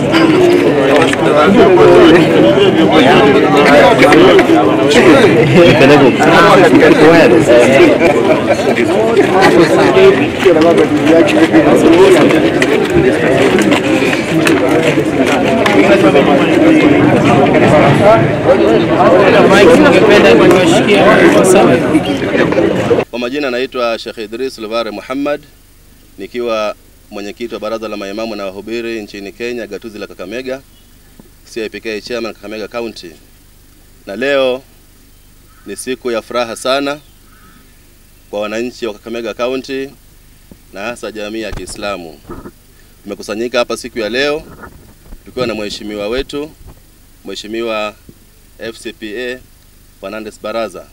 Kwa majina naitwa Sheikh Idris Luvare Muhammad nikiwa mwenyekiti wa baraza la maimamu na wahubiri nchini Kenya, gatuzi la Kakamega, CIPK chairman Kakamega County. Na leo ni siku ya furaha sana kwa wananchi wa Kakamega County na hasa jamii ya Kiislamu. Tumekusanyika hapa siku ya leo tukiwa na mheshimiwa wetu Mheshimiwa FCPA Fernandes Baraza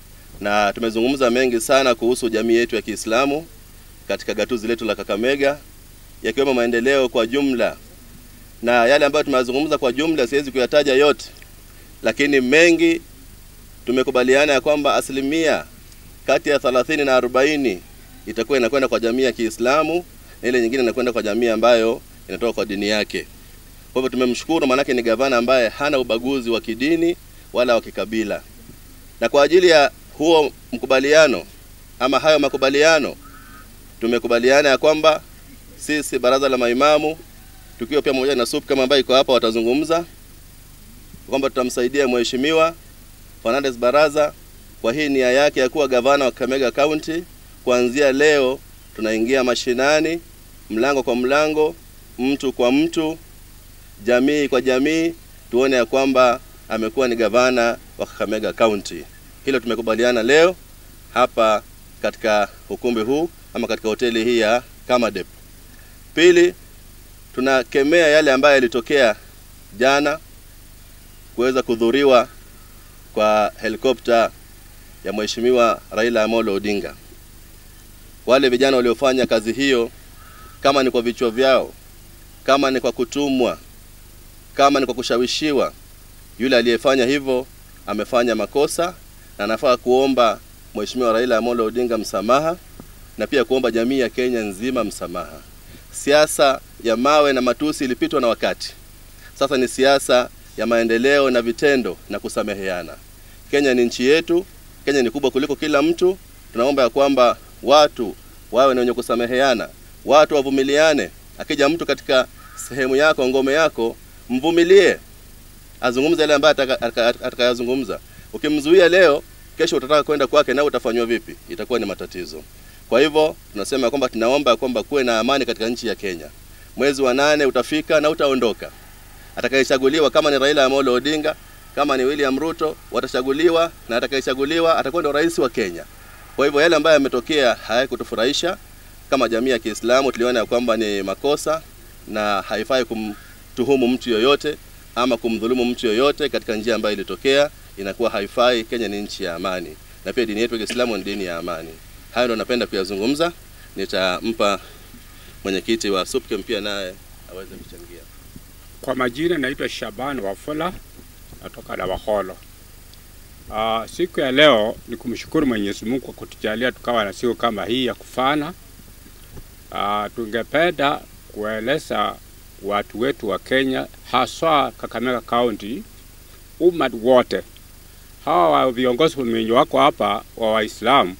na tumezungumza mengi sana kuhusu jamii yetu ya Kiislamu katika gatuzi letu la Kakamega, yakiwemo maendeleo kwa jumla, na yale ambayo tumeyazungumza kwa jumla siwezi kuyataja yote, lakini mengi tumekubaliana ya kwamba asilimia kati ya 30 na 40 itakuwa inakwenda kwa jamii ya Kiislamu na ile nyingine inakwenda kwa jamii ambayo inatoka kwa dini yake. Kwa hivyo tumemshukuru, maanake ni gavana ambaye hana ubaguzi wa kidini wala wa kikabila, na kwa ajili ya huo mkubaliano ama hayo makubaliano tumekubaliana ya kwamba sisi baraza la maimamu tukiwa pia pamoja na SUP kama ambayo iko hapa watazungumza kwamba tutamsaidia mheshimiwa Fernandes Baraza kwa hii nia yake ya kuwa gavana wa Kakamega County. Kuanzia leo tunaingia mashinani, mlango kwa mlango, mtu kwa mtu, jamii kwa jamii, tuone ya kwamba amekuwa ni gavana wa Kakamega County. Hilo tumekubaliana leo hapa katika ukumbi huu ama katika hoteli hii ya Kamadep. Pili, tunakemea yale ambayo yalitokea jana kuweza kudhuriwa kwa helikopta ya Mheshimiwa Raila Amolo Odinga. Wale vijana waliofanya kazi hiyo, kama ni kwa vichwa vyao, kama ni kwa kutumwa, kama ni kwa kushawishiwa, yule aliyefanya hivyo amefanya makosa na anafaa kuomba Mheshimiwa Raila Amolo Odinga msamaha na pia kuomba jamii ya Kenya nzima msamaha. Siasa ya mawe na matusi ilipitwa na wakati. Sasa ni siasa ya maendeleo na vitendo na kusameheana. Kenya ni nchi yetu, Kenya ni kubwa kuliko kila mtu. Tunaomba ya kwamba watu wawe ni wenye kusameheana, watu wavumiliane. Akija mtu katika sehemu yako, ngome yako, mvumilie, azungumze yale ambayo atakayazungumza. Ukimzuia leo, kesho utataka kwenda kwake, na utafanywa vipi? Itakuwa ni matatizo. Kwa hivyo tunasema kwamba tunaomba kwamba kuwe na amani katika nchi ya Kenya. Mwezi wa nane utafika na utaondoka. Atakayechaguliwa kama ni Raila Amolo Odinga, kama ni William Ruto, watachaguliwa na atakayechaguliwa atakuwa ndio rais wa Kenya. Kwa hivyo yale ambayo yametokea hayakutufurahisha kama jamii ya Kiislamu, tuliona ya kwamba ni makosa na haifai kumtuhumu mtu yoyote ama kumdhulumu mtu yoyote katika njia ambayo ilitokea, inakuwa haifai. Kenya ni nchi ya amani na pia dini yetu ya Kiislamu ni dini ya amani. Hayo ndo napenda kuyazungumza. Nitampa mwenyekiti wa SUPKEM pia naye aweze kuchangia. Kwa majina naitwa Shaban Wafula, natoka Dawaholo. Uh, siku ya leo ni kumshukuru Mwenyezi Mungu kwa kutujalia tukawa na siku kama hii ya kufana. Uh, tungependa kueleza watu wetu wa Kenya haswa Kakamega County, umma wote hawa viongozi wenye wako hapa wa Waislamu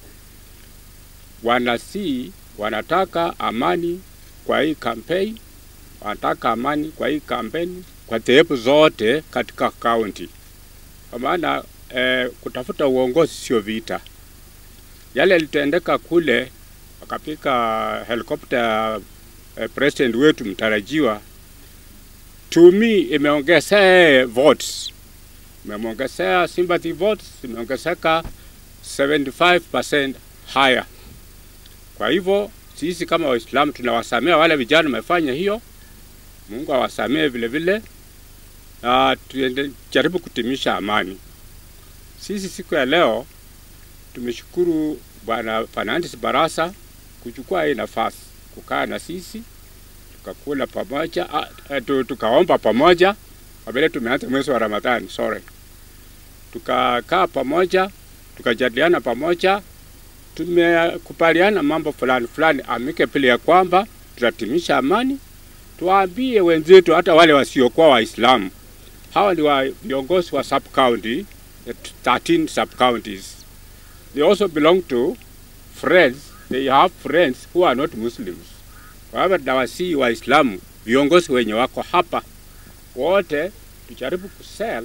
wanasi wanataka amani kwa hii kampeni, wanataka amani kwa hii kampeni kwa dhehebu zote katika kaunti, kwa maana eh, kutafuta uongozi sio vita. Yale yalitendeka kule, wakapika helikopta ya eh, president wetu mtarajiwa, to me imeongezea votes, imeongezea sympathy votes, imeongezeka 75% higher. Kwa hivyo sisi kama Waislamu tunawasamea wale vijana wamefanya hiyo, Mungu awasamee vile vile, na tujaribu kutimisha amani. Sisi siku ya leo tumeshukuru Bwana Fernandes Barasa kuchukua hii nafasi kukaa na sisi tukakula pamoja, tukaomba pamoja kwa vile tumeanza mwezi wa Ramadhani, sorry, tukakaa pamoja tukajadiliana pamoja tumekubaliana mambo fulani fulani amike pili ya kwamba tutatimisha amani, tuwaambie wenzetu, hata wale wasiokuwa Waislamu, hawa ni wa viongozi wa sub county, the 13 sub counties. They also belong to friends, they have friends who are not Muslims. Kwa hivyo tunawasihi Waislamu, viongozi wenye wako hapa wote, tujaribu kusell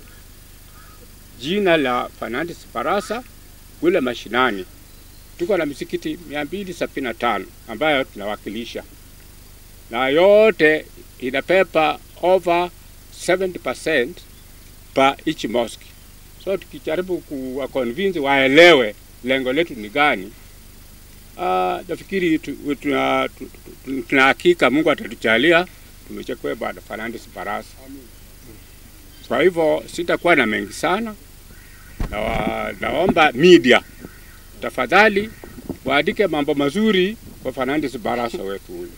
jina la Fernandes Barasa kule mashinani. Tuko na misikiti 275 ambayo tunawakilisha na yote inapepa over 70% per each mosque. So tukijaribu kuwa convince waelewe lengo letu ni gani, uh, nafikiri tu- tuna tu- tu- tuna hakika Mungu atatujalia tumechekwe Bwana Fernandes Barasa. Kwa hivyo sitakuwa na mengi sana na wa, naomba media tafadhali waandike mambo mazuri kwa Fernandes Barasa wetu huyu.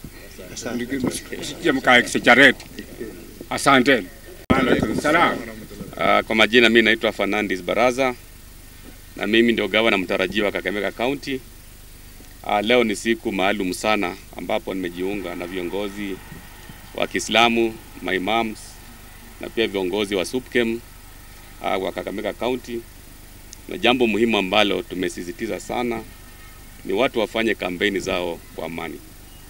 Sije mkaexaggerate. Asanteni. Alaikum salam. Uh, kwa majina mimi naitwa Fernandes Baraza na mimi ndio gavana mtarajiwa wa Kakamega County. Uh, leo ni siku maalum sana ambapo nimejiunga na viongozi wa Kiislamu, maimams na pia viongozi wa SUPKEM uh, wa Kakamega County, na jambo muhimu ambalo tumesisitiza sana ni watu wafanye kampeni zao kwa amani.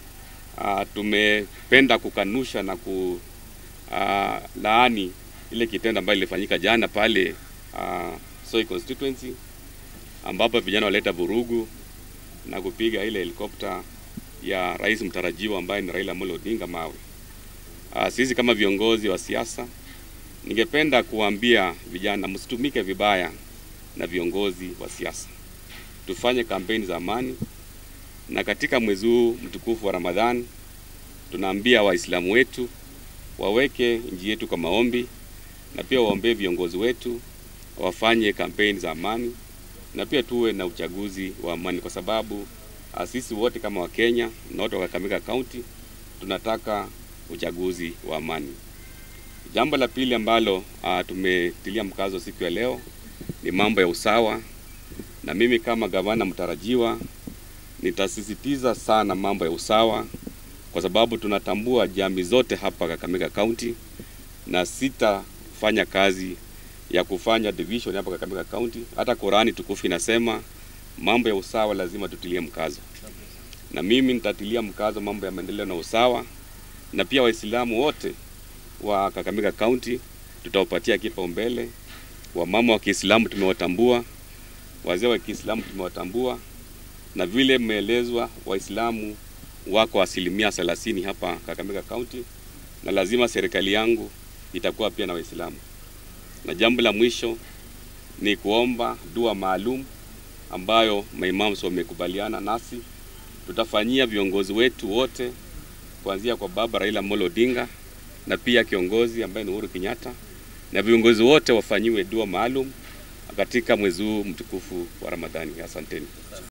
Uh, tumependa kukanusha na ku uh, laani ile kitendo ambayo ilifanyika jana pale uh, Soi constituency ambapo vijana waleta vurugu na kupiga ile helikopta ya rais mtarajiwa ambaye ni Raila Amolo Odinga mawe. Uh, sisi kama viongozi wa siasa, ningependa kuambia vijana msitumike vibaya na viongozi wa siasa, tufanye kampeni za amani, na katika mwezi huu mtukufu wa Ramadhani tunaambia Waislamu wetu waweke nchi yetu kwa maombi na pia waombee viongozi wetu wafanye kampeni za amani na pia tuwe na uchaguzi wa amani, kwa sababu ah, sisi wote kama Wakenya na wote wa Kakamega County tunataka uchaguzi wa amani. Jambo la pili ambalo ah, tumetilia mkazo siku ya leo ni mambo ya usawa, na mimi kama gavana mtarajiwa nitasisitiza sana mambo ya usawa kwa sababu tunatambua jamii zote hapa Kakamega County, na sitafanya kazi ya kufanya division hapa Kakamega County. Hata Qurani tukufu inasema mambo ya usawa lazima tutilie mkazo, na mimi nitatilia mkazo mambo ya maendeleo na usawa, na pia Waislamu wote wa Kakamega County tutawapatia kipaumbele. Wamama wa Kiislamu tumewatambua, wazee wa Kiislamu tumewatambua, na vile mmeelezwa Waislamu wako asilimia thelathini hapa Kakamega County, na lazima serikali yangu itakuwa pia na Waislamu. Na jambo la mwisho ni kuomba dua maalum ambayo maimams wamekubaliana nasi, tutafanyia viongozi wetu wote kuanzia kwa baba Raila Amolo Odinga na pia kiongozi ambaye ni Uhuru Kenyatta, na viongozi wote wafanyiwe dua maalum katika mwezi huu mtukufu wa Ramadhani. Asanteni.